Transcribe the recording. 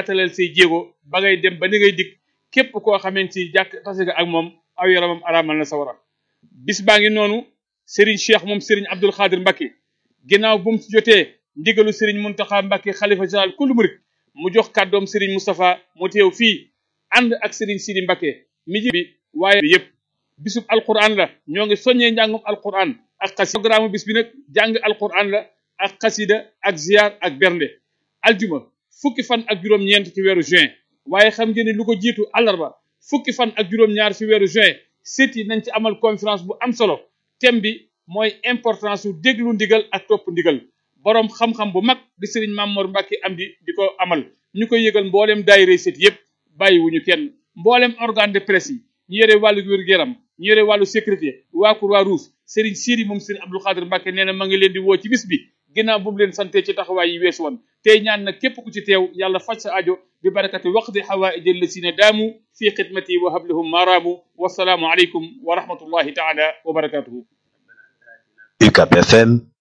rafetalal say jéego ba ngay dem ba ni ngay dikk képp koo xamante si jàkk tase nga ak moom aw yaramam araamal na sawara bis baa ngi noonu Serigne Cheikh moom Serigne Abdul Xaadir Mbacke ginnaaw bu mu ci jotee ndigalu Serigne Muntaxa Mbacke xalifa général kullu murit mu jox kàddoom Serigne Moustapha mu teew fii ànd ak Serigne Sidi Mbacke mi ji bi waaye bi yëpp bisub alquran la ñoo ngi soññee njàngum alquran ak xasida programme bis bi nag jàng alquran la ak xasida ak ziar ak bernde aljuma fukki fan ak juróom-ñeent ci weeru juin waaye xam ngeen ne lu ko jiitu àllarba fukki fan ak juróom-ñaar ci weeru juin sët yi nañ ci amal conférence bu am solo thème bi mooy importance su déglu ndigal ak topp ndigal boroom xam-xam bu mag di sëriñ Mamor Mbacke am di di ko amal ñu koy yëgal mbooleem daayira sët yépp bàyyiwuñu kenn mbooleem organe de presse yi ñu yore wàllu wér-gu-yaram ñu yore wàllu sécurité waa Croix-Rouge sëriñ Sidi moom sëriñ Abdou Khadir Mbacke nee na ma ngi leen di woo ci bis bi ginnaaw bu mu leen sante ci taxawaay yi weesu woon tey ñaan na képp ku ci teew yàlla faj sa ajo bi barakati waqdi xawaaij allasina daamu fi xidmati wa hablahum maaraamu wasalaamu aleykum wa rahmatullahi taala wa barakatuhu UCAB FM